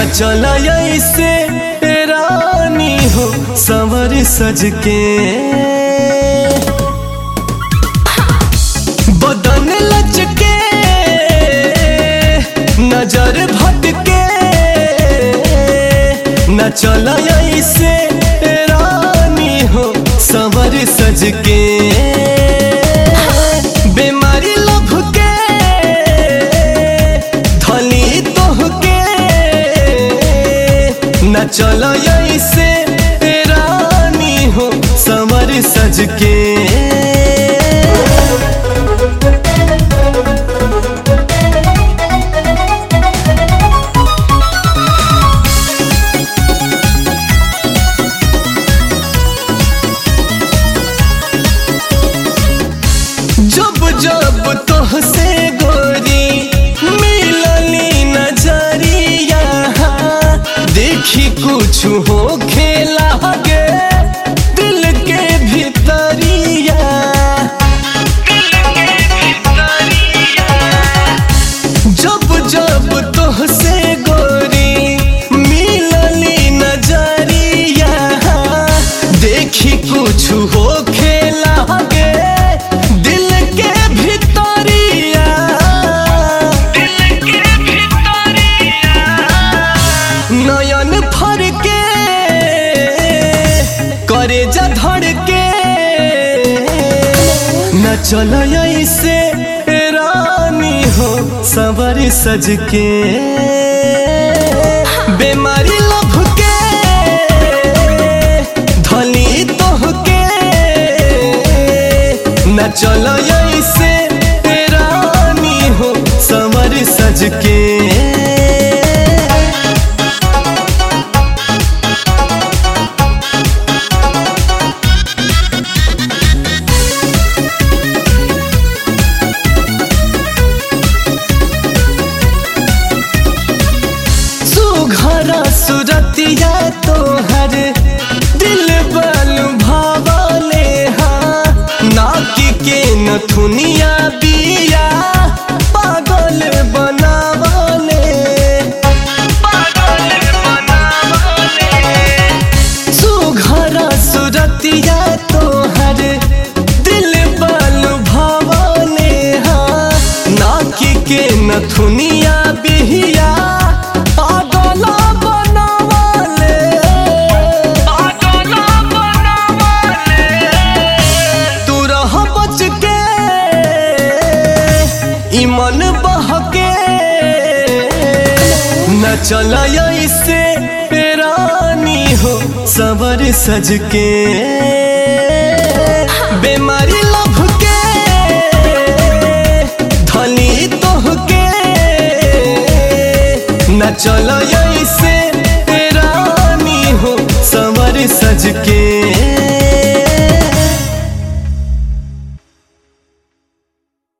न चला ऐसे रानी हो संवर सज के बदन लचके नजर भटके न चला ऐसे रानी हो संवर सज के बीमारी लभ के धनी तोहके न चला ऐसे रानी हो संवर सज के जब जब तोहसे गोरी मिलनी नजरिया देखी कुछ हो खेला गे दिल के भीतरिया जब जब तोहसे गोरी मिलनी नजरिया देखी कुछ हो खेला गे दिल के भीतरिया नयन फर के करे जा धड़ के न चल ऐसे रानी हो सवर सज के बीमारी लभ के धनी तोहके न चल ऐसे रानी हो सवर सज के सुघरा सुरतिया तोहर दिल बल भावले हाँ नाकी के नथुनिया बिया पागल बनावले सुघरा सुरतिया तोहर दिल बल भावले हाँ नाकी के नथुनिया बिहिया पागला बनावले तू रह बच के ई मन बहके न चला ऐसे रानी हो सवर सज के बीमारी लभ के धनी तोहके न चला